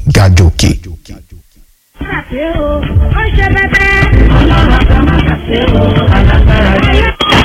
gàjòkè. ṣe o ó ṣe bẹbẹ. ọlọ́run àgbà má ṣe o alágbára yìí.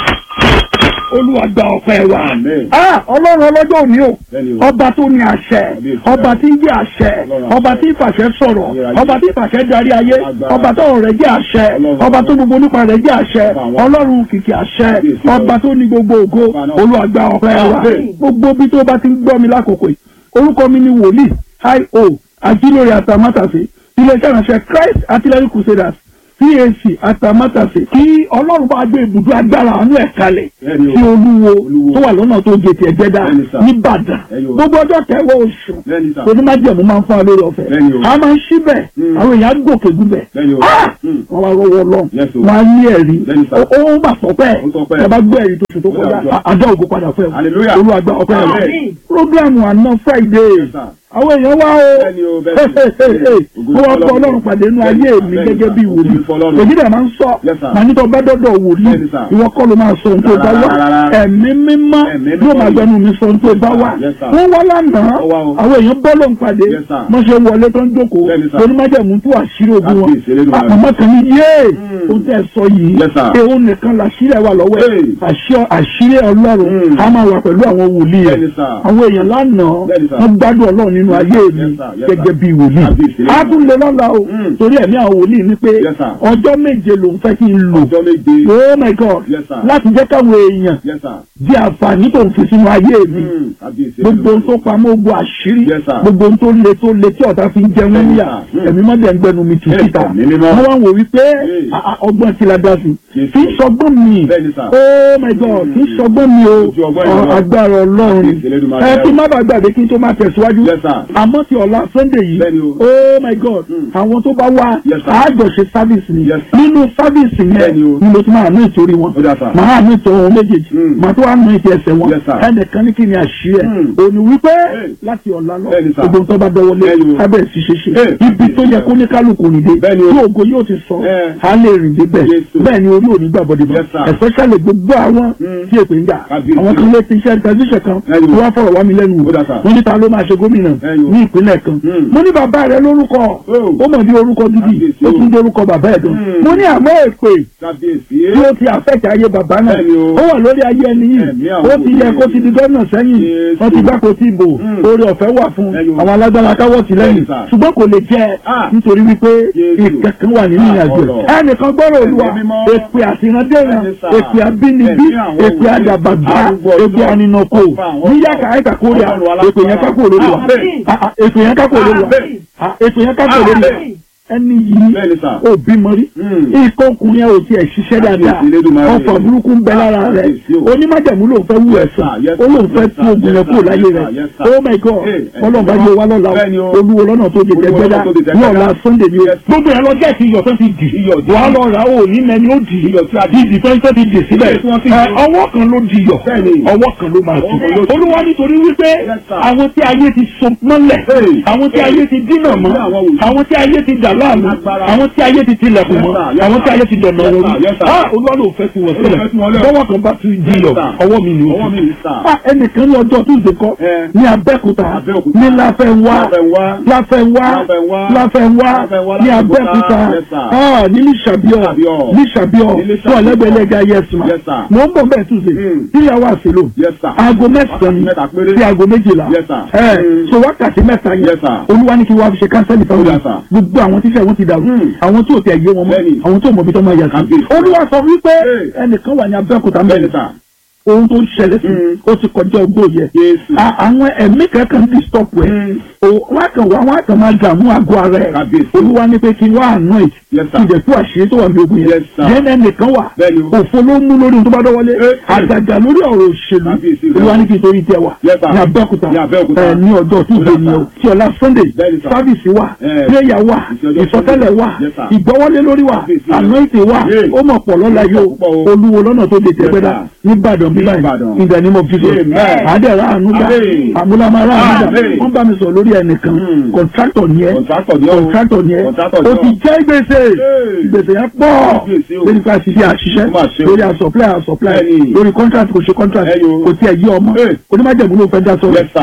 olúwa gba ọpẹ́ wa. Amen. Ah, ọlọ́run ọlọ́jọ́ òní o Bẹ́ẹ̀ni o. ọba tó ní àṣẹ Kábíyèsí. ọba tí ń jẹ́ àṣẹ Ọlọ́run ọba àṣẹ. tí ìfàṣẹ sọ̀rọ̀ Ayérayé. ọba tí ìfàṣẹ darí ayé Agbára. ọba tó rẹ̀ jẹ́ àṣẹ Ọlọ́run ọba tó gbogbo nípa rẹ̀ jẹ́ àṣẹ Àwọn. ọlọ́run kìkì àṣẹ Kábíyèsí. ọba tó ní gbogbo ògo Ọba náà. olúwa gba ọpẹ́ wa Amen. gbogbo bí tó bá ti ń gbọ́ mi lákòókò yìí orúkọ mi ni wòlíì io ajílórí àtàmátàsé iléeṣẹ́ ìránṣẹ́ Christ Artillery Crusaders CAC àtàmátàsé kí ọlọ́run bá gbé ibùdó agbára àánú ẹ̀ kalẹ̀ Bẹ́ẹ̀ni o. sí olúwo Olúwo. tó wà lọ́nà tó gètè ẹ̀gbẹ́dá Bẹ́ẹ̀ni sà. nìbàdàn Bẹ́ẹ̀ni o. gbogbo ọjọ́ kẹwàá oṣù Bẹ́ẹ̀ni sà. onímájẹ̀mú máa ń fún wa lórí ọ̀fẹ́ Bẹ́ẹ̀ni o. a máa ń ṣí bẹ̀ Mm. àwọn èèyàn á gòkè gúbẹ̀ Bẹ́ẹ̀ni o. Ah! Mm. wọ́n wá rọwọ́ lọ Yes, o. wọ́n á ní ẹ̀rí Bẹ́ẹ̀ni sà. ó ó mà sọ pé Ó sọ pé. ẹ bá gbọ́ ẹ̀rí tó ṣe tó Ó kọjá dàgbà. àdá ògo padà fẹ́ Hallelujah. olúwàgbà ọpẹ́ rẹ̀ Amen. programu àná Friday Yes, sir. àwọn èèyàn wá o Bẹ́ẹ̀ni o, bẹ́ẹ̀ni. mo wá bọ́ ọlọ́run pàdé inú ayé mi Bẹ́ẹ̀ni, gẹ́gẹ́ bí sir. wòlíì Ògo ni fọ́lọ́run. èyí dẹ̀ máa ń sọ Yes, sir. màá ní tó bá dọ́dọ̀ wòlíì Bẹ́ẹ̀ni, sir. ìwọ kọ́ ló máa sọ ohun tó bá wà Rárá, rárá. ẹ̀mí mímọ́ Ẹ̀mí yóò mímọ́ máa ni. gbẹnu mi sọ ohun tó bá wà Yes, sir. wọ́n wá lánàá Ó wá o. àwọn èèyàn bọ́ ló ń pàdé Yes, sir. mo ṣe wọlé tó ń jókòó Bẹ́ẹ̀ni, sir. onímọ̀jẹ̀mú tó àṣírí ogun wọn Kábíyèsí Elédùmarè. àmọ́ kan ní yéé Mm. ohun tẹ́ ẹ sọ yìí Yes, sir. èèwọ̀ nìkan làṣírí ẹ̀ wà lọ́wọ́ ẹ̀ Hey. àṣẹ- àṣírí ọlọ́run Mm. á máa wà pẹ̀lú àwọn wòlíì ẹ̀ Bẹ́ẹ̀ni, sir. àwọn èèyàn lánàá Bẹ́ẹ̀ni, sir. wọ́n gbádùn ọlọ́run nínú ayé mi Yes, sir. Yes, gẹ́gẹ́ sir. bí wòlíì Kábíyèsí Elédùmarè. á tún lè lọ́la o Mm. torí ẹ̀mí àwọn wòlíì ni pé Yes, sir. ọjọ́ méje lòún fẹ́ kí n lò Ọjọ́ méje. oh my god Yes, sir. láti jẹ́ káwọn èèyàn Yes, sir. di àǹfààní tó ń fi sínú ayé mi Mm. Kábíyèsí gbogbo ohun tó Elédùmarè. pamọ́ ogun àṣírí Yes, sir. gbogbo ohun tó le tó le tí ọ̀tá fi ń jẹ wọ́n níyà Yes, sir. ẹ̀mí mọ́dẹ̀ ń gbẹnu mi tù Yes, síta ẹ̀mí mímọ́. wọ́n wá ń wò wípé Yes. a- a- ọgbọ́n ti la dá sí Yes, kì í sir. sọgbọ́n mi Bẹ́ẹ̀ni, sir. oh my god kì í sọgbọ́n mi o Ojú ọgbọ́n ọ, ìlú wa. agbára ọlọ́run ni Kábíyèsí Elédùmarè. ẹ kí n má bàa gbàgbé kí n tó máa tẹ̀síwájú Yes, sir. àmọ́ ti ọ̀la sunday yìí Bẹ́ẹ̀ni o. oh my god Mm. àwọn tó bá wá Yes, sir. àjọṣe service ni Yes, sir. nínú service Bẹ́ẹ̀ni yẹn o. ni mo ti máa ní ìtorí wọn Ó dà, sir. màá ní ìtọ́ wọn méjèèjì Mm. màá tó wá ní ìtì ẹsẹ̀ wọn Yes, sir. ẹnìkan ní kí ni àṣírí ẹ̀ Mm. òní wípé Hey. láti ọ̀la lọ Bẹ́ẹ̀ni, sir. gbogbo nǹkan bá dọwọ́lé Bẹ́ẹ̀ni o. abẹ́ sí ṣe ṣe Hey. ibi tó yẹ kó ní kálukú nìde Bẹ́ẹ̀ni o. tí ògo yóò ti sọ Eh. á lè rìn débẹ̀ Yes, sir. bẹ́ẹ̀ ni orí òní gbàbọ̀dé bọ̀ Yes, sir. especially gbogbo àwọn Mm. tí èpè ń jà Kábíyèsí. àwọn kan lè ti iṣẹ́ tẹlifíṣàn kan Bẹ́ẹ̀ni o. tí wọ́n fọ̀rọ̀ wá mi lẹ́nu wò Ó dà, sir. wọ́n ní ta ló máa ṣe gómìnà Bẹ́ẹ̀ni o. ní ìpínlẹ̀ kan Mm. mo ní bàbá rẹ lórúkọ Oh. ó mọ̀ bí orúkọ gidi Kábíyèsí ó o. tún dé orúkọ bàbá ẹ̀ gan Mm. mo ní àmọ́ èpè Kábíyèsí. tí ó ti àfẹ́kẹ̀ ayé bàbá náà Bẹ́ẹ̀ni o. ó wà lórí ayé ẹni yìí Ẹ̀mí àwọn ó ti yẹ òbí. kó ti di gómìnà sẹ́yìn Jésù. wọ́n ti gbá kó ti bò Mm. oore ọ̀fẹ́ wà fún Bẹ́ẹ̀ni o. àwọn alágbára káwọ́ sí lẹ́yìn Bẹ́ẹ̀ni sà. ṣùgbọ́n kò lè jẹ́ Ah. nítorí wípé Jésù. ìkẹ̀kẹ́ wà nínú Ah, ìrìnàjò ọ̀rọ̀. ẹnìkan gbọ́rọ̀ olúwa Ẹ̀mí mímọ́. èpè àtìrandéran Bẹ́ẹ̀ni sà. èpè àbínibí Ẹ̀mí àwọn èpè òbí. àdàbàgbà Arúgbó èpè ọjọ́. àninàkó Ọba àwọn níyàkà àìkà kórìà Ọlọ́run alágbára. èpè yẹn kákó olórí wa Àmín. Ah, ah, èpè yẹn kákó olórí wa Àmín. Ah, èpè yẹn kákó olórí wa Àmín. ẹni yìí Bẹ́ẹ̀ni, sà. ò bímọ rí Mm. ikọ̀ ọkùnrin ẹ̀ ò tiẹ̀ ṣiṣẹ́ dáadáa Kábíyèsí Elédùmarè. ọ̀fọ̀ burúkú ń bẹ lára rẹ̀ Kábíyèsí o. onímájẹ̀mú ló ń fẹ́ wú Yes, ẹ̀sán sir. Yes, ó ló ń sir. fẹ́ Yes, tú sir. ogun yẹn Yes, kúrò sir. láyé Yes, rẹ̀ sir. Yes, sir. oh my god Hey, ọlọ́run bá yẹ wá lọ́la Bẹ́ẹ̀ni o. olúwo lọ́nà tó dèjẹ́ Olúwo gbẹ́dá lọ́nà tó dèjẹ́ ní gbẹ́dá. ọ̀la sunday ni o Yes. gbogbo ẹ̀ lọ jẹ́ ti iyọ̀ tó ti dì Iyọ̀ dì. wà á lọ rà ó ní mẹ́ni ó dì Iyọ̀ tí a dì. ìdì tó ń tó ti dì síbẹ̀ Yes, wọ́n ti Ẹ, dì. ọwọ́ kan ló di iyọ̀ Bẹ́ẹ̀ni. ọwọ́ kan ló máa Ọwọ́ kan ló tù tù. olúwa nítorí wípé Yes, sir. àwọn tí ayé ti so mọ́lẹ̀ Hey. àwọn tí ayé ti dínà mọ́ Ẹ̀mí àwọn wòlíì. àwọn tí ayé ti dà láàmú Agbára. àwọn tí ayé ti tilẹ̀kùn Yes, mọ́ sir. Yes, àwọn tí sir. ayé ti dọ̀nà Yes, wọn sir. Yes, sir. ah olúwa ló fẹ́ fi wọ́n sílẹ̀ fẹ́ fi wọ́n lẹ̀. bọ́wọ́ kan bá ti di iyọ̀ sir. ọwọ́ mi ni o Ọwọ́ mi ni, sir. ah ẹnìkan ní ọjọ́ tuesday kọ́ Eh. ní abẹ́òkúta Abẹ́òkúta. ní láfẹ́nwá Láfẹ́nwá. láfẹ́nwá Láfẹ́nwá. láfẹ́nwá Láfẹ́nwá, ní Láfẹ́òkúta. abẹ́òkúta Yes, sir. ah ní lísàbíọ̀ Lísàbíọ̀. lísàbíọ̀ Ní fún ọ̀lẹ́gbẹ̀lẹ́gà yẹsùn Yes, sir. mò ń bọ̀ bẹ́ẹ̀ tuesday Mm. tíyàwó àṣìlò Yes, sir. aago mẹ́sàn-án Mẹ́ta péré. sí aago méjìlá Yes, sir. ẹ Mm. so wákàtí mẹ́ta yẹn Yes, sir. olúwa ní kí wọ́n fi ṣe kánsẹ́lì fáwọn Yes, sir. gbogbo àwọn tíṣẹ́ wọn ti dàrú Mm. àwọn tí ò tẹ̀ yé wọn mọ́ Bẹ́ẹ̀ni. àwọn tí ò mọ̀ bí tó máa yà sí Kábíyèsí. olúwa sọ wípé Hey. ẹnìkan wà ní abẹ́òkúta Bẹ́ẹ̀ni, mẹ́rin sir. ohun tó ń ṣẹlẹ̀ sí Mm. ó ti kọjá ogbó yẹ Jésù. À- àwọn ẹ̀mí kankan ti stop ẹ̀ Mm. wọ́n á kàn wá wọ́n á kàn máa dààmú àgọ́ ara ẹ̀ Kábíyèsí. olúwa ní pé kí n wá àná ẹ̀ Yes, sir. kí n dẹ̀ tú àṣírí tó wà ní ogun yẹn Yes, sir. yẹn ẹnìkan wà Bẹ́ẹ̀ni o. òfo ló mú lórí ohun tó bá dọ́wọ́lé Eh, eh. àgàgà lórí ọ̀rọ̀ òṣèlú Kábíyèsí. olúwa ní kí n torí tẹ wà Yes, sir. ní abẹ́òkúta Ní Abẹ́òkúta. ẹ̀ ní ọjọ́ tuesday Yes, ni o sir. tí ọ̀la sunday Bẹ́ẹ̀ni, sir. sáfìsì wà Eh. prayer wà Ìṣọjọ́ ìsọtẹ́lẹ̀ Sunday. wà Yes, sir. ìgbọ́wọ́lé lórí wà Kábíyèsí. anointing wà Yeah. ó mọ̀ pọ̀ lọ́la yóò Púpọ̀ o. olúwo lọ́nà tó lè tẹ̀ Yes, gbẹ́dà sir. níbàdàn bíbáyìí Ìbàdàn. in the name of Jesus Amen. àdẹ̀rà ànúgbà Amen. àmúlámárà ànúgbà Amen. wọ́n bá mi sọ lórí ẹnìkan Mm. kọ̀ntrátọ̀ ni ẹ́ Contractor ni ọ́. kọ̀ntrátọ̀ ni ẹ́ Contractor o ni ti ọ́. jẹ́ gbèsè Hey. gbèsè yẹn pọ̀ Gbèsè o. lórí ká ṣiṣẹ́ àṣiṣẹ́ Ó mà ṣe o. lórí àsọ̀pláì àsọ̀pláì Bẹ́ẹ̀ni. lórí contract kò ṣe contract Ẹyọ. kò tiẹ̀ yí ọmọ Hey. onímájẹ̀mú ló fẹ́ dá sọ̀rọ̀ Yes, sir.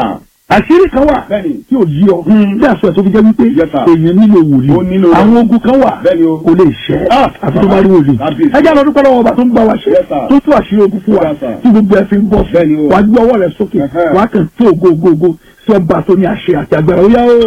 àṣírí kan wà Bẹ́ẹ̀ni. tí ò yí ọ bí àṣọ ẹ̀ tó fi jẹ́ wípé Yes, sir. èèyàn nílò wòlíì Ó nílò rẹ̀. àwọn ogun kan wà Bẹ́ẹ̀ni o. kò lè ṣẹ́ Ah, àfi tó bá rí wòlíì Kábíyèsí. ẹ jẹ́ àlọ́ dúpẹ́ lọ́wọ́ ọba tó ń bá wa ṣe Yes, sir. tó tú àṣírí ogun fún wa Yes, sir. tí gbogbo ẹ fi ń bọ̀ Bẹ́ẹ̀ni o. wà á gbé ọwọ́ rẹ sókè Ẹhẹ́. wà á kàn tó ògo ògo ògo sí ọba tó ní àṣẹ àti agbára ó yá o.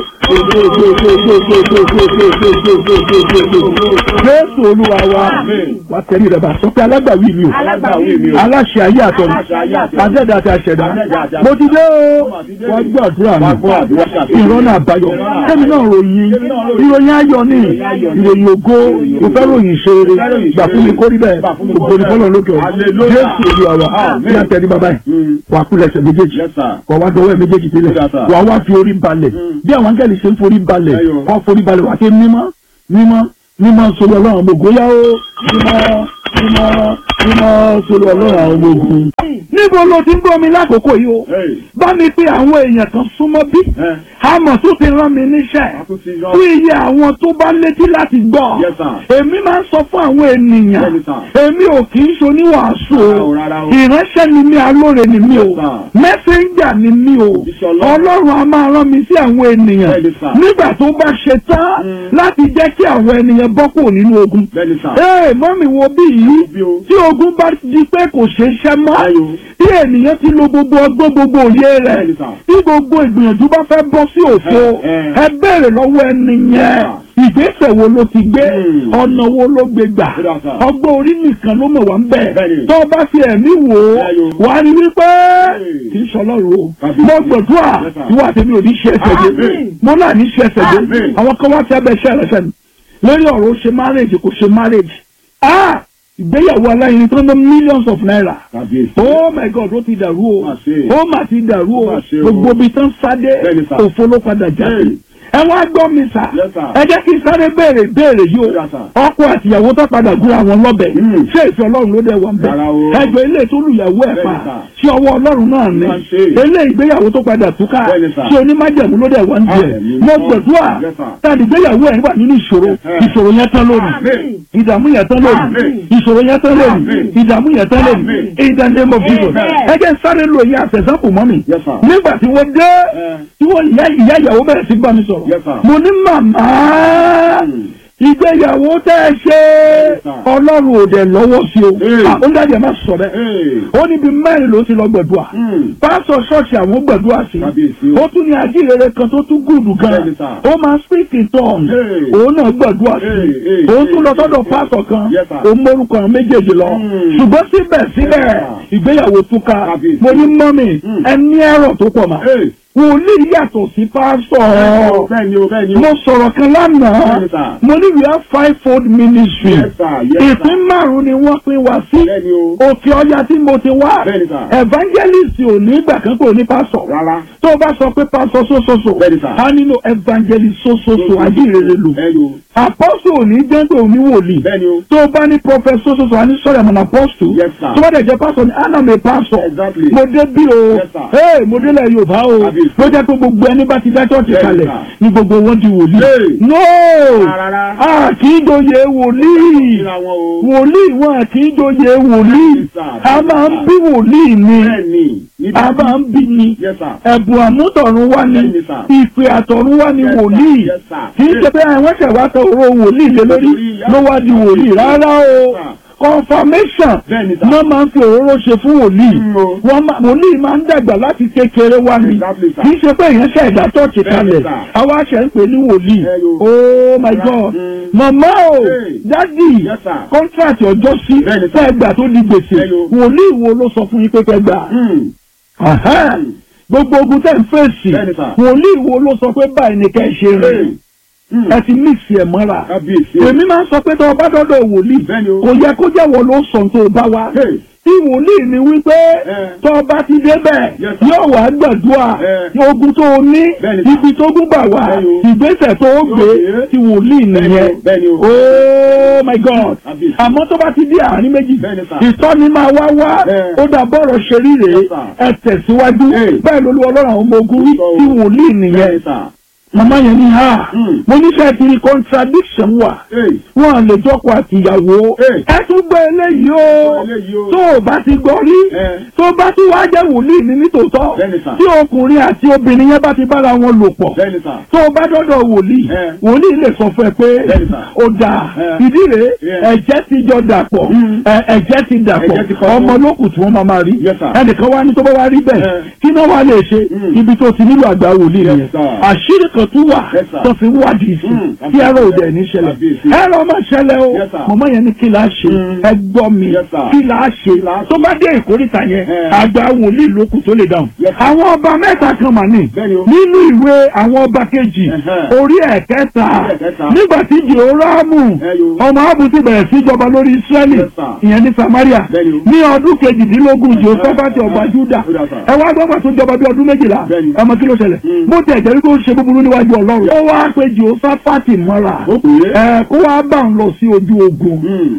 Jésù olúwa wa Amen. wà á tẹ̀lé rẹ̀ bá sọ pé alágbàwí mi o Alágbàwí mi o. aláṣẹ ayé àtọ̀run Aláṣẹ ayé àtọ̀run. adẹ́dà àti àṣẹ̀dá Adẹ́dà àti mo ti dé o Mo ti dé. wọ́n gbọ́ àdúrà Wá gbọ́ mi àdúrà ṣàṣeyọrí. ìrọ́nà àbáyọ Ìrọ́nà kẹ́mi náà ròyìn Kẹ́mi náà ròyìn. ìròyìn ayọ̀ ni ayọ̀ ni. ìròyìn ògo mo fẹ́ ròyìn ṣeré Mo fẹ́ ròyìn gbà fún mi ṣeré. kó rí bẹ́ẹ̀ Gbà fún mi kó ògo rí ni bẹ́ẹ̀. fọlọ́ lókè ọ̀run Hallelujah. Jésù olúwa wa Amen. ní àtẹ̀rí bàbá yìí Mm. wà á kúlẹ̀ ẹsẹ̀ méjèèjì Yes, sir. wà wá dọwọ́ ẹ̀ méjèèjì sílẹ̀ Yes, sir. wà wá fi orí balẹ̀ Mm. bí àwọn áńgẹ́lì ṣe ń forí balẹ̀ Ẹyọ. wọ́n forí balẹ̀ wà á ké mímọ́ mímọ́ mímọ́ sọlọ ọlọ́run ọmọ ogun yá o mímọ́ mímọ́ mímọ́ sọlọ ọlọ́run àwọn ọmọ ogun. níbo ló ti ń gbọ́ mi lákòókò yìí o Hey. bá mi pé àwọn èèyàn kan súnmọ́ bí Eh. àmọ̀ tó ti rán mi níṣẹ́ A tún ti rán. fún iye àwọn tó bá létí láti gbọ́ Yes, sir. èmi máa ń sọ fún àwọn ènìyàn Bẹ́ẹ̀ni, sir. èmi ò kì í ṣoníwàásù Rárá o o, rárá o. ìránṣẹ́ ni mí alóore ni mí o Yes, sir. mẹ́sẹ̀njà ni mí o Òjíṣẹ́ Ọlọ́run. ọlọ́run a máa rán mi sí àwọn ènìyàn Bẹ́ẹ̀ni, sir. nígbà tó bá ṣe tán Mm. láti jẹ́ kí àwọn ènìyàn bọ́ kúrò nínú ogun Bẹ́ẹ̀ni, sir. ee mọ́mì wo bí yìí Bí o. tí ogun bá di pé kò ṣeé ṣẹ́ mọ́ Ayò. tí ènìyàn ti lo gbogbo ọgbọ́n gbogbo òye rẹ̀ Bẹ́ẹ̀ni, sir. tí gbogbo ìgbìyànjú bá fẹ́ bọ́ sí òfo Eh, eh. ẹ béèrè lọ́wọ́ ẹni yẹn ìgbésẹ̀ wo ló ti gbé Hmm. ọ̀nà wo ló gbé gbà Good answer. ọgbọ́n orí nìkan ló mọ̀ wá ń bẹ̀ Bẹ́ẹ̀ni. tó bá fi ẹ̀mí wò ó Ayò. wà á rí wípé Hey. kì í ṣọlọ́run o Tàbí- mo gbọ̀dúrà Yes, sir. ìwà tèmi ò ní ṣe ẹsẹ̀ dé Amen. mo náà ní ṣe ẹsẹ̀ dé Amen. àwọn kan wá sí abẹ́ iṣẹ́ rẹ̀ sẹ́ni lórí ọ̀rọ̀ ó ṣe marriage kò ṣe marriage ah ìgbéyàwó aláìní tó ń ná millions of naira Kábíyèsí. oh my god ó ti dàrú o Má ṣe. ó mà ti dàrú Ó o mà ṣe o. gbogbo ibi tán sáde Bẹ́ẹ̀ni, sir. òfo ló padà jáde Bẹ́ẹ̀ni. ẹ wá gbọ́ mi sà Yes, sir. ẹ jẹ́ kí n sáré béèrè béèrè yìí o Yes, sir. ọkọ àtìyàwó tó padà gúnra wọn lọ́bẹ̀ Mm. ṣé ìfẹ́ ọlọ́run ló dẹ̀ wà ń bẹ̀ Rárá o. ẹjọ́ ilé tó lùyàwó ẹ̀ pa Bẹ́ẹ̀ni, ṣé ọwọ́ ọlọ́run náà ní Máa ń ṣe. ilé ìgbéyàwó tó padà túká Bẹ́ẹ̀ni, sir. ṣé onímájẹ̀mú ló dẹ̀ wà ń jẹ Àmín. mo gbẹ̀dúrà Yes, sir. tàbí ìgbéyàwó ẹ̀ wà nínú ìṣòro Yes. ìṣòro yẹn tán lónìí Amen. ìdààmú yẹn tán lónìí Amen. ìṣòro yẹn tán lónìí Amen. ìdààmú yẹn tán lónìí Amen. in the name of Jesus Amen. ẹ jẹ́ sáré lo ìyá àfẹ̀sánpò mọ́ mi Yes, sir. nígbà tí wọ́n dé Eh. tí wọ́n ìyá ìyá ìyàwó bẹ̀rẹ̀ sí bá mi sọ̀rọ̀ Yes, sir. mo ní màmá Mm. ìgbéyàwó tẹ́ ẹ ṣe Yes, sir. ọlọ́run ò dẹ̀ lọ́wọ́ sí o Hey. Ah, ó dájú ẹ má sọ bẹ́ẹ̀ Hey. ó níbi mẹ́rin ló ti lọ gbẹ̀dúà Mm. pásọ ṣọ́ọ̀ṣì àwọn gbẹ̀dúà sí Kábíyèsí o. ó tún ní ajíhèrè kan tó tún gùdù gan Bẹ́ẹ̀ni, sir. ó máa speak in tongues Hey. òun náà gbẹ̀dúà sí Hey, hey, òun tún lọ hey, sọ́dọ̀ hey. pásọ kan Yes, sir. òun mórúkọ àwọn méjèèjì lọ Mm. ṣùgbọ́n síbẹ̀síbẹ̀ Yes, sir. ìgbéyàwó túká Kábíyèsí. mo ní mọ́mì Mm. ẹ ní ẹ̀rọ tó pọ̀ mà Hey. wòlíì yàtọ̀ sí pásọ Bẹ́ẹ̀ni o, bẹ́ẹ̀ni o. mo sọ̀rọ̀ kan lánàá Bẹ́ẹ̀ni, sir. mo ní we have five fold ministry Yes, sir. Yes, sir. ìpín márùn ni wọ́n pín wá sí Bẹ́ẹ̀ni o. òkè ọjà tí mo ti wá Bẹ́ẹ̀ni, sir. evangelist ò ní ìgbà kan kò ní pásọ Rárá. tó o bá sọ pé pásọ sósoso Bẹ́ẹ̀ni, sir. a nílò evangelist sósoso ajínrere lò Bẹ́ẹ̀ni o. apọ́sù ò ní jẹ́ńtò òní wòlíì Bẹ́ẹ̀ni o. tó o bá ní prophet sósoso a ní sọ̀rọ̀ àmọ́ apọ́sù Yes, sir. tó bá dẹ̀ jẹ́ pásọ ní anamẹ pásọ Exactly. mo dé bí o Yes, sir. ee mo délẹ̀ Yorùbá o Kábíyèsí. ló jẹ́ pé gbogbo ẹni bá ti dá chọ́ọ̀chì Yes, kalẹ̀ sir. ni gbogbo wọn di wòlíì Hey. no Rárá. a kì í doyè wòlíì Kíra wọn o. wòlíì wọn kì í doyè wòlíì Yes, sir. a máa ń bí wòlíì ni Bẹ́ẹ̀ni. Níbi- a máa ń bí ni Yes, sir. ẹ̀bùn àmútọ̀run wá ní Bẹ́ẹ̀ni, sir. ìpè àtọ̀run wá ní Yes, sir. wòlíì Yes, sir. kì í ṣe pé àwọn ṣẹ̀ wá tọ oró wòlíì lé lórí Lórí, ló wá di wòlíì rárá o Yes, sir. confirmation Bẹ́ẹ̀ni, sir. wọ́n máa ń fi òróró ṣe fún wòlíì Mm, o. wọ́n máa wòlíì máa ń dàgbà láti kékeré wá ní Exactly, sir. kì í ṣe pé èèyàn ṣe ẹ̀dá tọ́ọ̀tì Bẹ́ẹ̀ni, kalẹ̀ sir. àwa ṣe ń pè ní wòlíì Ẹ yo. oh my god Mm. mama o Hey. dádì Yes, sir. contract ọjọ́ sí Bẹ́ẹ̀ni, sir. fẹ́ gbà tó di gbèsè Ẹ yo. wòlíì wo ló sọ fún yín pé kẹ́ gbà Mm. Ẹ̀hẹ́n. gbogbo ogun tẹ́ ń fèsì Bẹ́ẹ̀ni, sir. wòlíì wo ló sọ pé báyìí ni kẹ́ ẹ ṣe rìn Hey. Mm. ẹ ti mix ẹ̀ mọ́ra Kábíyèsí. èmi máa ń sọ pé tó o bá dọ́dọ̀ wòlíì Bẹ́ẹ̀ni o. kò yẹ kó jẹ́wọ́ ló sọ tó o bá wá Hey. tí wòlíì ni wípé Eh. tó o bá ti débẹ̀ Yes, sir. yóò wá gbàdúrà Eh. ogun tó o ní Bẹ́ẹ̀ni, sir. ibi tó gún bà wá Bẹ́ẹ̀ni o. ìgbésẹ̀ tó o gbé gbé. ti wòlíì nìyẹn Bẹ́ẹ̀ni o. oh my god Kábíyèsí. àmọ́ tó bá ti di àárín méjì Bẹ́ẹ̀ni, sir. ìtọ́ni máa wá wá Eh. ó dà bọ́ọ̀rọ̀ ṣe ríre Yes, sir. ẹ tẹ̀síwájú Eh. bẹ́ẹ̀ ló lu ọlọ́run àwọn ọmọ ogun rí Sọ o. tí wòlíì nìyẹn Bẹ́ẹ̀ni, sir. màmá yẹn ní ha Mm. mo nífẹ̀ẹ́ ti rí contradiction wà Hey. wọn lè jọkọ àtìyàwó Hey. ẹ tún gbọ́ eléyìí o eléyìí o. tó o bá ti gbọ́ rí Eh. tó bá tún wá jẹ́ wòlíì ní nítòótọ́ Bẹ́ẹ̀ni sà. tí ọkùnrin àti obìnrin yẹn bá ti bára wọn lò pọ̀ Bẹ́ẹ̀ni sà. tó o bá dọ́dọ̀ wòlíì Eh. wòlíì lè sọ fún ẹ pé Bẹ́ẹ̀ni sà. ó dáa Eh. ìdí rèé Yeah. ẹ̀jẹ̀ ti jọ dàpọ̀ Mm. ẹ, ẹ̀jẹ̀ ti dàpọ̀ Ẹ̀jẹ̀ ti kọ́ ọmọ fún. lókùn tí wọ́n máa máa rí Yes, sir. ẹnìkan wá ní tó bá wá rí bẹ́ẹ̀ Eh. kí náà wá lè ṣe Mm. ibi tó ti nílò àgbà wòlíì Yes, nìyẹn sir. àṣírí kan tún wà Yes, sir. tó fi ń wádìí sí Mm. tí ẹ̀rọ òde ní ṣẹlẹ̀ Kábíyèsí. ẹ̀rọ máa ṣẹlẹ̀ o Yes, sir. mọ̀mọ́ yẹn ní kí la ṣe Mm. ẹ gbọ́ mi Yes, sir. kí la ṣe la ṣe? tó bá dé ìkórìtà yẹn Eh. àgbà wòlíì lókùn tó lè dáhùn Yes, sir. àwọn ọba mẹ́ta kan mà ní Bẹ́ẹ̀ni o. nínú ìwé àwọn ọba kejì Ẹ̀hẹ́. orí ẹ̀kẹta Orí ẹ̀kẹta. nígbà tí jòhórámù Ẹyọ. ọmọ ábù ti bẹ̀rẹ̀ sí jọba lórí Ísírẹ́lì Yes, sir. ìyẹn ní Samaria Bẹ́ẹ̀ni o. ní ọdún kejìdínlógún jòhósáfàtì ọba Ẹ̀hẹ́. Júdà Ó dà, sir. ẹ wá gbọ́gbà tó jọba bí ọdún méjìlá Bẹ́ẹ̀ni. ẹ mọ̀ kí ló ṣẹlẹ̀ Mm. bó tẹ̀ jẹ́ wípé ó ṣe búburú níwájú Ọlọ́run ó wá pé jòhósáfàtì mọ́ra Ó pè é. ẹ kó wá bá ń lọ sí ojú ogun Mm.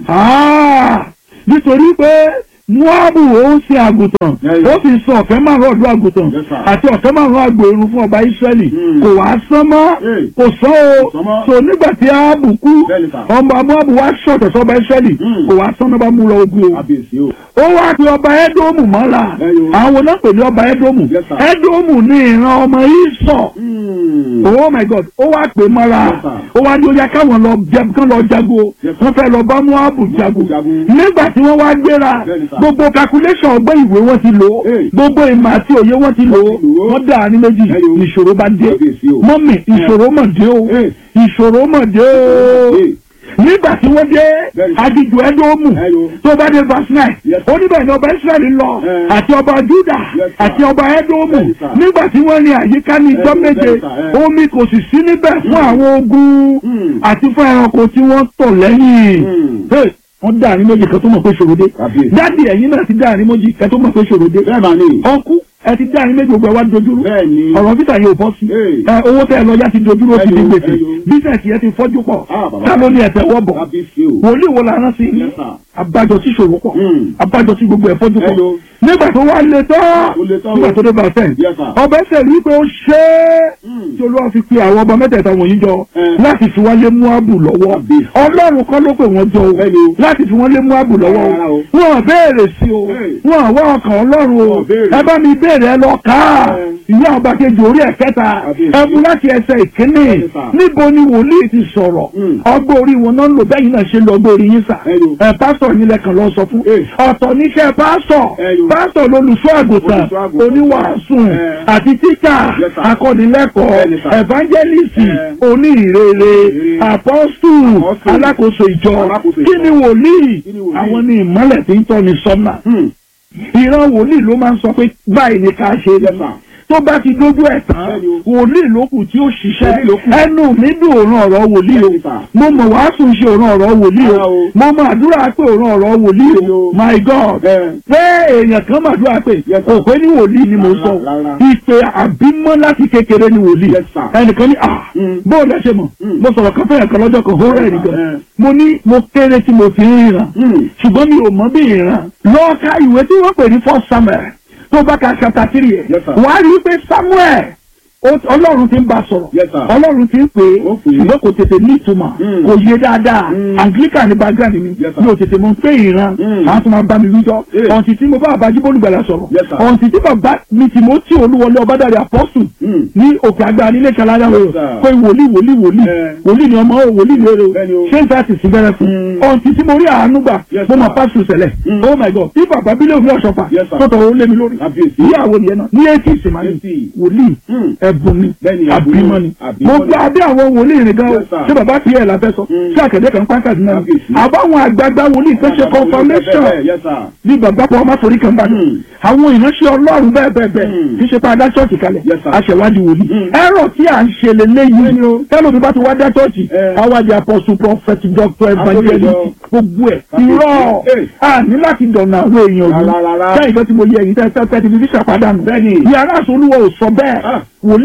Ah, nítorí pé Moabu ó ń sin àgùntàn Ẹyọ. ó sì sọ ọ̀fẹ́ márùn ọdún àgùntàn Yes, sir. àti ọ̀fẹ́ márùn àgbò irun fún ọba Ísírẹ́lì Mm. kò wá sán mọ́ Hey. kò sán o Kò sán mọ́. so nígbà tí Áhábù kú Bẹ́ẹ̀ni, sir. ọba Moabu wá ṣọ̀tẹ̀ sọ́ba Ísírẹ́lì Mm. kò wá sán náà bá mú lọ ogun o Kábíyèsí o. ó wá pe ọba Édómù mọ́ra Ẹyọ. àwọn náà pè ní ọba Édómù Yes, sir. Édómù ní ìran ọmọ Ísọ̀ Mm. oh my god ó wá pè mọ́ra Yes, sir. ó wá ní ó yá káwọn lọ jẹ kán lọ jago Yes, sir. wọ́n fẹ́ lọ bá Móábù jago jagun. nígbà tí wọ́n wá gbéra Bẹ́ẹ̀ni, sir. gbogbo calculation ọgbọ́n ìwé wọ́n ti lò ó Hey. gbogbo ìmọ̀ àti òye wọ́n ti lò ó Wọ́n ti lò ó. wọ́n dà ní méjì Ẹyọ. ìṣòro bá dé Kábíyèsí o. mọ́mì ìṣòro mọ̀ dé o Hey. ìṣòro mọ̀ dé o Hey. nígbà tí wọ́n dé Bẹ́ẹ̀ni. aginjù Édómù Ẹyọ. tó bá dé verse nine Yes. ó níbẹ̀ ni ọba Ísírẹ́lì lọ Eh. àti ọba Júdà Yes, sir. àti ọba Édómù Bẹ́ẹ̀ni, sir. nígbà tí wọ́n ní àyíká ní ijọ́ Eh, méje bẹ́ẹ̀ni, sir, eh. omi kò sì sí níbẹ̀ fún àwọn ogun Mm. àti fún ẹranko tí wọ́n tọ̀ lẹ́yìn Mm. Hey, wọ́n dá àárín méjì kan tó mọ̀ pé ṣòro dé Kábíyèsí. dáàdì ẹ̀yin náà ti dá àárín méjì kan tó mọ̀ pé ṣòro dé Bẹ́ẹ̀ máa ní. ọkú ẹ ti dá àárín méjì gbogbo ẹ wá dojúrú Bẹ́ẹ̀ ni. ọ̀rọ̀ fífà yóò bọ́ sí Hey. ẹ owó tẹ́ ẹ lọ yá ti dojúrú ó ti di Ẹyọ, gbèsè ẹyọ. bísẹ̀sì yẹn ti fọ́jú pọ̀ Ah, bàbá. ká ló ní ẹ̀tẹ̀ wọ́ bọ̀ Kábíyèsí o. wòlíì wo la rán sí yín Yes, sir. abájọ tí ṣòro pọ̀ Mm. abájọ tí gbogbo ẹ̀ fọ́jú pọ̀ Ẹyọ. nígbà tó wá le tán Ó le tán nígbà o. tó dé bá fẹ́ Yes, sir. ọbẹ̀ ṣe rí pé ó ṣe é Mm. tí olúwa fi pe àwọn ọba mẹ́tẹ̀ẹ̀ta wọ̀nyí jọ Eh. láti fi wọ́n lé Móábù lọ́wọ́ Kábíyèsí. ọlọ́run kọ́ ló pè wọ́n jọ o Bẹ́ẹ̀ni o. láti fi wọ́n lé Móábù lọ́wọ́ Rárá o. o wọn béèrè sí o Hey. wọn wá ọkàn ọlọ́run o Wọn béèrè. ẹ bá mi béèrè ẹ lọ ká Eh. ìwé ọba kejì orí ẹ̀ kẹta Kábíyèsí. ẹ mú láti ẹsẹ̀ ìkíní Bẹ́ẹ̀ni, sir. níbo ni wòlíì ti sọ̀rọ̀ Mm. ọgbọ́n orí wọn náà ń lò bẹ́yìn náà ṣe lọ ọgbọ́n orí yín sà Ẹyọ. ẹ pásítọ̀ yín lẹ́kàn lọ sọ fún Eh. ọ̀tọ̀ níṣẹ́ pásítọ̀ Ẹyọ. pásítọ̀ lolùṣọ́ àgùntàn Olùṣọ́ àgùntàn. oníwàásù Eh. àti tíkà Yes, sir. akọ́nilẹ́kọ̀ọ́ Bẹ́ẹ̀ni, sir. evangelist Eh. oníhìrere Ìrere. apọ́stù Apostle. alákòóso ìjọ Alákòóso kí ìjọ. ni wòlíì Kí ni wòlíì? àwọn ni ìmọ́lẹ̀ tí ń tọ́ni sọ́nà Mm. ìran wòlíì ló máa ń sọ pé báyìí ni ká ṣe Yes, sir. tó bá ti dójú ẹ̀ tán Bẹ́ẹ̀ni o. wòlíì ló kù tí ó ṣiṣẹ́ Wòlíì ló kù. ẹnu mi dùn òran ọ̀rọ̀ wòlíì o Bẹ́ẹ̀ni, sir. mo mọ̀ wàásù ṣe òran ọ̀rọ̀ wòlíì Rárá o o. mo mọ̀ àdúrà pé òran ọ̀rọ̀ wòlíì Bẹ́ẹ̀ni o o. my god Bẹ́ẹ̀. pé èèyàn kan màdúrà pé Yes, sir. kò pé ní wòlíì ni mo sọ Rárá, rárá. ìpè àbímọ́ láti kékeré ni wòlíì Yes, sir. ẹnìkan ní ah Mm. bóòlù ẹ ṣe mọ̀ Mm. mo sọ̀rọ̀ kan fẹ́yàn kan lọ́jọ́ kan ó rẹ̀ nìkan Eh. mo ní mo kéré tí mo fi ń ríran Mm. ṣùgbọ́n mi ò mọ bí ìran lọ́ọ̀ka ìwé tí wọ́n pè ní first samuel tó bá ka chapter three yẹn Yes, sir. wàá rí i pé samuel ó- ọlọ́run ti ń bá sọ̀rọ̀ Yes, sir. ọlọ́run ti ń pè é Ó pè é. ṣùgbọ́n kò tètè ní ìtumọ̀ Mm. kò yé dáadáa Mm. anglican ní background mi Yes, sir. mi ò tètè mọ̀ pé ìran Mm. àwọn tó máa bá mi wíjọ́ Eh. ọ̀ǹtì tí mo bá àbájú bólúgbàlà sọ̀rọ̀ Yes, sir. ọ̀ǹtì tí bàbá mi Timothy olúwọlé ọbádàrẹ apọ́sù Mm. ní òkè àgbà nílé ṣalára Yes, rẹ̀ sir. pé wòlíì wòlíì wòlíì Eh. wòlíì ni ọmọ o wòlíì ni èrè o Bẹ́ẹ̀ni o. ṣé n fẹ́ ti sí bẹ́rẹ̀ fún Mm. ọ̀ǹtì tí mo rí àánú gbà Yes, mo sir. mọ̀ pásítù sẹ̀lẹ̀ Mm. oh my god tí bàbá bílẹ̀ òfin ọ̀ṣọ́fà Yes, sir. tọ́tọ̀ ó lé mi lórí Kábíyèsí. ìyàwó nìyẹn náà ní eighty ìsìnmáyé Eighty. wòlíì Mm. ẹ̀bùn ni Bẹ́ẹ̀ni, ẹ̀bùn àbímọ ni. ni Àbímọ mo ni. gba abẹ́ àwọn wòlíì rìn gan o Yes, sir. ṣé bàbá tiẹ̀ la fẹ́ sọ Mm. ṣé àkẹ́dẹ́ kan pàǹkà náà Kábíyèsí. àbáwọn àgbààgbà wòlíì tó ṣe confirmation Yes, sir. bí bàbá kan ọmọ forí kan bá dùn Mm. àwọn ìránṣẹ́ ọlọ́run bẹ́ẹ̀ bẹ́ẹ̀ bẹ́ẹ̀ Mm. kì í ṣe pé adá ṣọ́ọ̀ṣì kalẹ̀ Yes, sir. aṣèwádìí wòlíì Mm. ẹ̀rọ tí à ń ṣe lélẹ́yìí tẹ́lẹ̀ mi bá ti wá dá ṣọ́ọ̀ṣì Eh. awádìí apostle prophet doctor evangelist Àtòlẹ́jọ́. gbogbo ẹ̀ Kábíyèsí. irọ́ Eh. a ní láti dọ̀nà àwọn èèyàn yìí Rárá, rárá. sẹ́yìn tó ti mo yẹ ẹ̀yìn tẹ́ tẹ́ ti fi ṣàpàdánù Bẹ́ẹ̀ni. yàrá àsolúwọ̀ ò sọ bẹ́ẹ̀ Ah. wòlíì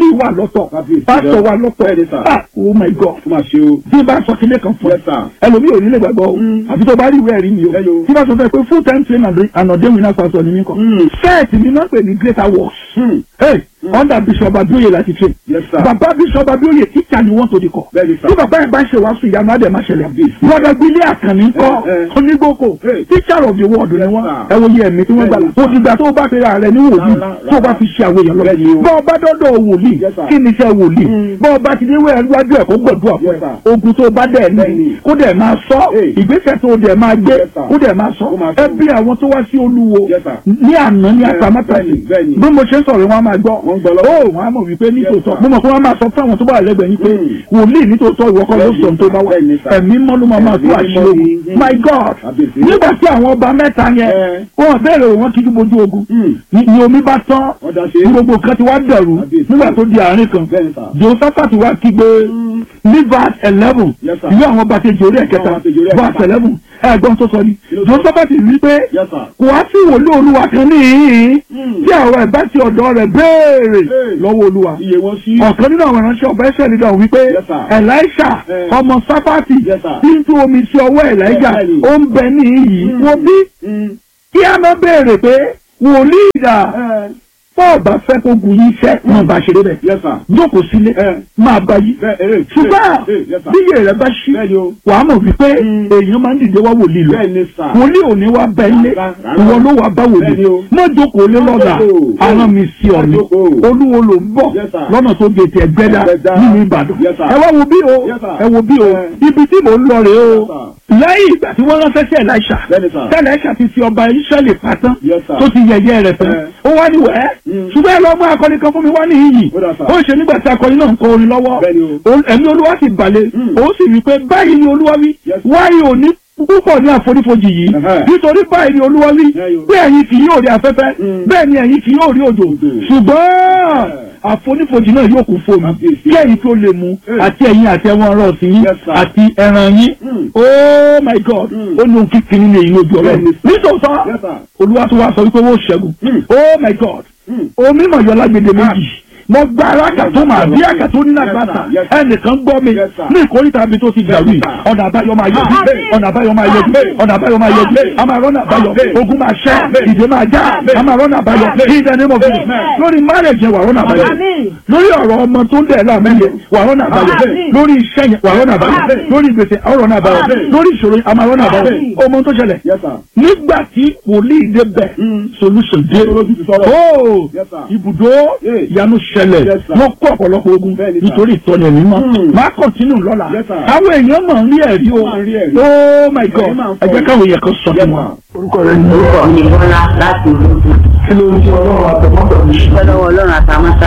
wòlíì wà lọ́tọ̀ Kábíyèsí pásítọ̀ rẹ̀. wà lọ́tọ̀ Bẹ́ẹ̀ni, sir. ah oh my god Ó máa ṣe o. tí n bá sọ kílé kan fún Yes, sir. ẹlòmíì ò ní lè gbàgbọ́ o Mm. àfi tó bá rí ìwé ẹ̀rí mi o Bẹ́ẹ̀ni o. tí n bá sọ fún ẹ pé full time trainer and- and ordained winner pastor ni mí kọ Mm. sẹ́ẹ̀tì mi náà pè ní greater works Hmm. hey under bishop abioye láti train Yes, sir. bàbá bishop abioye teacher ni wọ́n tó di kọ Bẹ́ẹ̀ni, sir. tí bàbá yẹn bá ṣe wàásù ìyanu adé máa ṣẹlẹ̀ Kábíyèsí. brother gbélé àkànní kọ́ Eh, eh. onígbòkò Hey. teacher of the world ni Yes, wọ́n sir. ẹ wo iye ẹ̀mí tí wọ́n gbà Bẹ́ẹ̀ni. tó dìgbà tó bá fẹ́ra rẹ̀ ní wòlíì Rárá, tó bá rárá. fi ṣe àwọn èèyàn lọ Bẹ́ẹ̀ni o. bọ́ ọba dọ́dọ̀ wòlíì Yes, sir. kí ni iṣẹ́ wòlíì Mm. bọ́ ọba ti dé wẹ́ẹ̀ wájú ẹ̀ kó gbọ̀dọ̀ àpò Yes, ẹ̀ sir. ogun tó bá dẹ̀ ní Bẹ́ẹ̀ni. kó dẹ̀ máa sọ Hey. ìgbésẹ̀ tó dẹ̀ máa gbé Yes, sir. kó dẹ̀ máa sọ Ó máa sọ. ẹ bí àwọn tó wá sí olúwo Yes, sir. ní àná ní Eh, àtàmátàsí bẹ́ẹ̀ni, bẹ́ẹ̀ni. bí mo ṣe ń sọ̀rọ̀ wọn á máa gbọ́ Wọ́n ń gbọ́ lọ́wọ́. ó wọn á mọ̀ wípé Yes, nítòótọ́ sir. mo mọ̀ pé wọ́n máa sọ fún àwọn tó bá wà lẹ́gbẹ̀ẹ́ yín pé Mm. wòlíì nítòótọ́ ìwọ kọ́ ló Bẹ́ẹ̀ni, sọ̀n tó bá wà bẹ́ẹ̀ni, sir. ẹ̀mí mọ́ ló máa máa tó Ẹ̀mí àṣírí mímọ́ ogun ni. my god Kábíyèsí. nígbà tí àwọn ọba mẹ́ta yẹn Eh. wọ́n bẹ̀rẹ̀ wọn kí bojú ogun Hmm. ni ni omi bá tán Wọ́n dá ṣe. ní gbogbo kan ti wá dẹ̀rù Kábíyèsí. nígbà tó di àárín kan Bẹ́ẹ̀ni, sir. josephat wá kígbe ní verse eleven Yes, sir. ìlú àwọn ọba kejì orí ẹ̀kẹta Àwọn ọba kejì orí ẹ̀kẹta. verse eleven ẹ̀gbọ́n tó sọ ni Kí ló sọ? josephat wí pé Yes, sir. kò wá sí ìwòlé olúwa kan níhìn Hmm. tí àwọn ẹ̀bá ti ọ̀dọ̀ rẹ̀ béèrè Hey. lọ́wọ́ olúwa Iye wọn sí. ọ̀kan nínú àwọn ìránṣẹ́ ọba ẹ̀ṣẹ̀ nígbà wípé Yes, sir. elisha Eh. ọmọ sáfàtì Yes, sir. tí ń tú omi sí ọwọ́ elijah Bẹ́ẹ̀ni. ó ń bẹ níhìn Hmm. wo bí Hmm. kí a má béèrè pé wòlíì dà Eh. fọ́ọ̀bà fẹ́ kó gun yín iṣẹ́ wọn bá ṣeré bẹ́ẹ̀ Yes, sir. jókòó sílé Eh. máa bá yí Bẹ́ẹ̀ eré. ṣùgbọ́n Eh, eh, yes, sir. bí iye rẹ̀ bá ṣí Bẹ́ẹ̀ni o. wàá mọ̀ wípé Mm. èèyàn máa ń dìde wá wòlíì lọ Bẹ́ẹ̀ni, sir. wòlíì ò ní wá bẹ ilé Rárá, rárá. ìwọ ló wá bá wòlíì Bẹ́ẹ̀ni o. má jókòó lé lọ́dà jókòó. aràn mi sí ọ ni Má jókòó. olúwo ló ń bọ̀ Yes, sir. lọ́nà tó gètè ẹgbẹ́dá Ẹgbẹ́dá. nínú ìbàdàn Yes, sir. ẹ wá wo bí o Yes, sir. ẹ wo bí o Eh. ibi tí mò ń lọ rèé o Yes, sir. lẹ́yìn ìgbà tí wọ́n ránṣẹ́ sí ẹ̀láìṣà Bẹ́ẹ̀ni, sir. tẹ́lẹ̀ṣà ti fi ọba Ísírẹ́lì pátán Yes, sir. tó ti yẹ̀yẹ́ rẹ̀ tán Eh. ó wá ní wẹ́ẹ́ Mm. ṣùgbọ́n ẹ lọ mú akọni kan fún mi wá ní iyì Ó dà, sir. ó ṣe nígbà tí akọni náà ń kọ orin lọ́wọ́ Bẹ́ẹ̀ni o. Ó- ẹ̀mí olúwa sì balẹ̀ Mm. ó sì wí pé báyìí ni olúwa wí Yes. wáyé òní púpọ̀ ní àfonífojì yìí Ẹ̀hẹ́. nítorí báyìí ni olúwa wí Yeah, yo. pé ẹ̀yin kì yóò rí afẹ́fẹ́ Mm. bẹ́ẹ̀ ni ẹ̀yin kì yóò rí òjò Òjò. ṣùgbọ́n àfonífojì náà yóò kún fóònù Kábíyèsí. kí ẹ̀yin tó lè mu Eh. àti ẹ̀yin àti ẹwọn ọ̀rọ̀ sí yín Yes, sir. àti ẹran yín Mm. oh my god Mm. ó ní ohun kíkiri ní èyí lójú ọlọ́run Bẹ́ẹ̀ni. nítòótọ́ Yes, sir. olúwa tó wá sọ wípé wọ́n ṣẹ́gun Mm. oh my god Hmm. omi mọ̀ yọ lágbèdè méjì mo gba alága tó máa bí àgà tó ní lágbàtà Yes, sir. ẹnìkan gbọ́ mi Yes, sir. ní ìkórìtà mi tó ti dàrú yìí sir. ọ̀nà àbáyọ máa yọjú Amen. ọ̀nà àbáyọ máa yọjú Amen. ọ̀nà àbáyọ máa yọjú Amen. a máa rọ́nà àbáyọ Amen. ogun máa ṣẹ́ Amen. ìdè máa já Amen. a máa rọ́nà àbáyọ Amen. in the name of Jesus Amen. lórí marriage yẹn wà rọ́nà àbáyọ Amen. lórí ọ̀rọ̀ ọmọ tó ń dẹ̀ láàmú yẹn wà rọ́nà àbáyọ Amen. lórí iṣẹ́ yẹn wà rọ́nà àbáyọ Amen. lórí gbèsè àwọn rọ́nà àbáyọ Amen. lórí ìṣòro yẹn a máa rọ́nà àbáyọ Amen. ọmọ tó ṣẹlẹ̀ Yes, sir. nígbà tí wòlíì dé bẹ̀ Mm. solution dé Olójú ti sọ̀rọ̀. ó Yes, sir. ibùdó Yeah. ìyanu ṣẹlẹ̀ Yes, sir. wọ́n kó ọ̀pọ̀lọpọ̀ ogun Bẹ́ẹ̀ni, sir. nítorí ìtọ́ni ẹ̀mí mọ́ Mm. máa kọ̀tínú lọ́la Yes, sir. àwọn èèyàn mọ̀ ń rí ẹ̀rí o Máa ń rí ẹ̀rí. oh my god Ẹ̀rí máa ń ẹ jẹ́ fọ́. káwọn èèyàn kan sọ Yes, fún wa. sir. orúkọ rẹ ni orúkọ mi ni bọ́lá láti olóògùn kí ló ń tí ọlọ́run àtẹ̀mọ́tò mi ṣe. dúpẹ́ lọ́wọ́ ọlọ́run àtàmọ́tà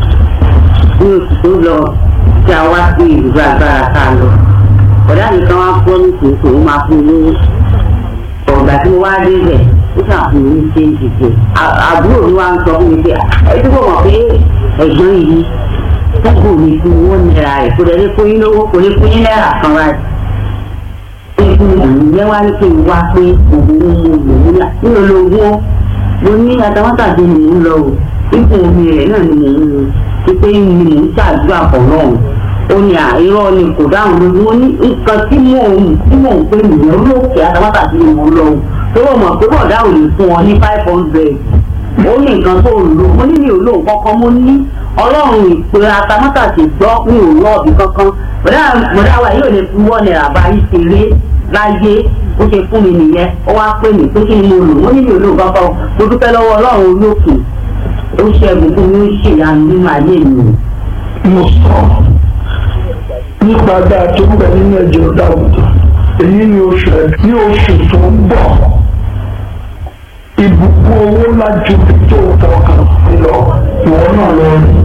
ní oṣù tó lọ tí a wá sí ìlú agbára tá a lọ ọ̀dà mi kan wá fọ́ ní kòkó ó máa fún mi lówó ọ̀gbà tí mo wá dé bẹ̀ ó ṣàfihàn mi ṣe ń dìde àbúrò mi wá ń sọ fún mi pé ẹbí kò mọ̀ pé ẹ̀gbọ́n yìí sẹ́gun mi fún owó náírà rẹ̀ kó lè lè fún yín lówó kò lè fún yín náírà kan ráì ìyẹn wá ní kí n wá pé òun mo lòun là nínú olówó mo ní atamátàdé ni mò ń lọ o ipò omi rẹ̀ náà ni mò ń lò pípé ni mò ń ṣàdúrà pọ̀ náà ó ní àìrọ́ ni kò dáhùn lójú ó ní nǹkan tí mò ń tí mò ń pè nìyẹn olóòkè atamátàdé ni mò ń lọ o tó wọ́n mọ̀ pé bọ̀dá ò lè fún ọ ní five hundred ó ní nǹkan tó lò mo ní mi ò lò kankan mo ní ọlọ́run ìpè atamátàdé gbọ́ mi ò lọ ọ̀bì kankan bọ̀dá bọ̀dá wa yóò lè fi wọ́n náírà bá yí ṣeré láyé ó ṣe fún mi nìyẹn ó wá pè mí pé kí ni mo lò wọ́n ní mi ò lò kankan mo dúpẹ́ lọ́wọ́ ọlọ́run olókè ó ṣẹ́gun fún mi ó ṣèyanu nínú ayé mi. mo sọ nípa dáa tó ń bẹ nínú ẹ̀jẹ̀ ọ̀dà òkúta èyí ni oṣù ẹ̀ ní oṣù tó ń bọ̀ ìbùkún owó lájú bí tó fọkàn sí lọ ìwọ náà lọ rí.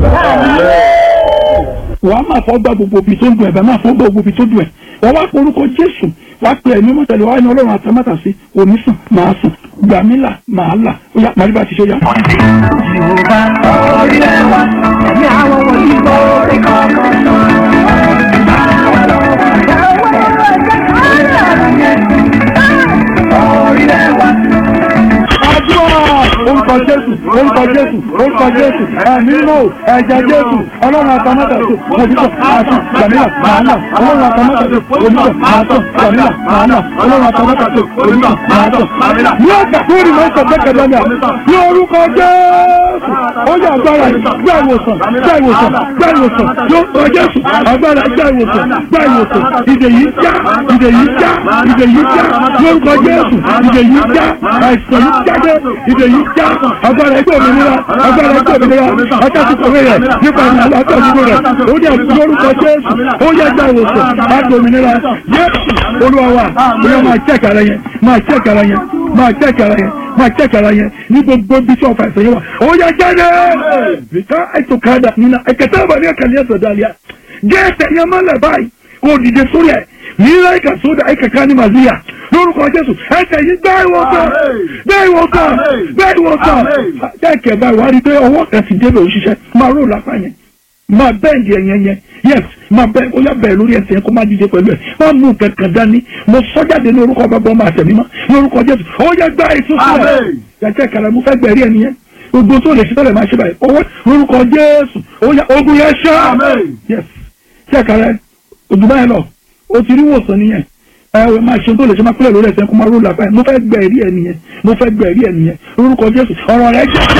wàá máa fọ́ gbá gbogbo ibi tó ń dùn ẹ̀ bá máa fọ́ gbá gbogbo ibi tó dùn ẹ̀ wọ́n wá porúkọ jésù wá pe ẹ̀mí mọ́tẹ́lẹ̀ wá ní ọlọ́run àtàmátà sí òní sùn máa sùn gbàmílà máa là ó yá màrí bá ti ṣe yá. Yorùbá orílẹ̀ wa, ẹ̀mí àwọn wọ̀nyí lórí kọ̀ọ̀kan sọ. Àwọn lọ́wọ́ ẹ̀wọ̀n orílẹ̀ wa. àdúrà orúkọ jésù orúkọ jésù orúkọ jésù ẹ̀mí mọ́ ẹ̀jẹ̀ jésù ọlọ́run àtàmọ́tàṣe òbítọ̀ àti gbàmílà màánà ọlọ́run àtàmọ́tàṣe òbítọ̀ àti gbàmílà màánà ọlọ́run àtàmọ́tàṣe òbítọ̀ àti gbàmílà. ní ọjà tó rí mọ́tò gbẹ́kẹ̀ lọ́nà ní orúkọ jésù ó yà agbára gbà ìwòsàn gbà ìwòsàn gbà ìwòsàn yóò sọ jésù agbára gbà ìwòsàn gbà ìwòsàn ìdè yìí já ìdè yìí já ìdè yìí já lórúkọ jésù ìdè yìí já àìsàn yìí jáde ìdè yìí já agbára ẹgbẹ́ òmìnira agbára ẹgbẹ́ òmìnira ọjọ́ ti kọ̀wé rẹ̀ nípa ìlànà ọjọ́ ìdúró rẹ̀ ó yẹ lórúkọ jésù ó yẹ gbà ìwòsàn láti òmìnira jésù olúwa wa bóyá máa jẹ́ kàrà yẹn máa jẹ́ kàrà yẹn máa jẹ́ kàrà yẹn máa jẹ́ kàrà yẹn ní gbogbo bíṣọ̀fù àìsàn yẹn wa ó yẹ jáde bìtá ètò kàdà nínú ẹ̀kẹ́tẹ́ àbálẹ̀ ẹ̀kẹ́lẹ́ ẹ̀sọ̀ dàlíà jẹ́ ẹ̀sẹ̀ yẹn mọ́lẹ̀ báyìí kò dìde sórí ẹ̀ nílẹ̀ ìkà sódà ìkàkà ní màzíyà lórúkọ jésù ẹsẹ̀ yìí gbá ìwòsàn gbá ìwòsàn gbá ìwòsàn jẹ́kẹ̀ báyìí wá rí pé ọwọ́ kan sì débẹ̀ òṣìṣẹ́ máa rò lápá yẹn máa bẹ́ẹ̀ndì ẹ̀yẹn yẹn yes máa bẹ́ẹ̀ ó yá bẹ́ẹ̀ lórí ẹsẹ̀ yẹn kó má díje pẹ̀lú ẹ̀ máa mú kankan dání mo sọ jáde ní orúkọ bàbá ọmọ àtẹ̀mí mọ́ ní orúkọ jésù ó yẹ gbá ètò sílẹ̀ jẹ́kẹ̀ kàrà mo fẹ́ gbẹ̀rí ẹni yẹn gbogbo tó lè ṣe tọ́lẹ̀ máa ṣe báyìí owó lórúkọ jésù ó yá ogun yẹn ṣá yes jẹ́kẹ̀ rẹ òdùbá yẹn lọ o ti rí wòsàn nìyẹn ẹ ẹ máa ṣe tó lè ṣe máa pẹ́lẹ̀ lórí ẹsẹ̀ kó máa ró làpá yẹn mo fẹ́ gbẹ̀rí ẹ nìyẹn mo fẹ́ gbẹ̀rí ẹ nìyẹn orúkọ jésù ọ̀rọ̀ rẹ jẹ́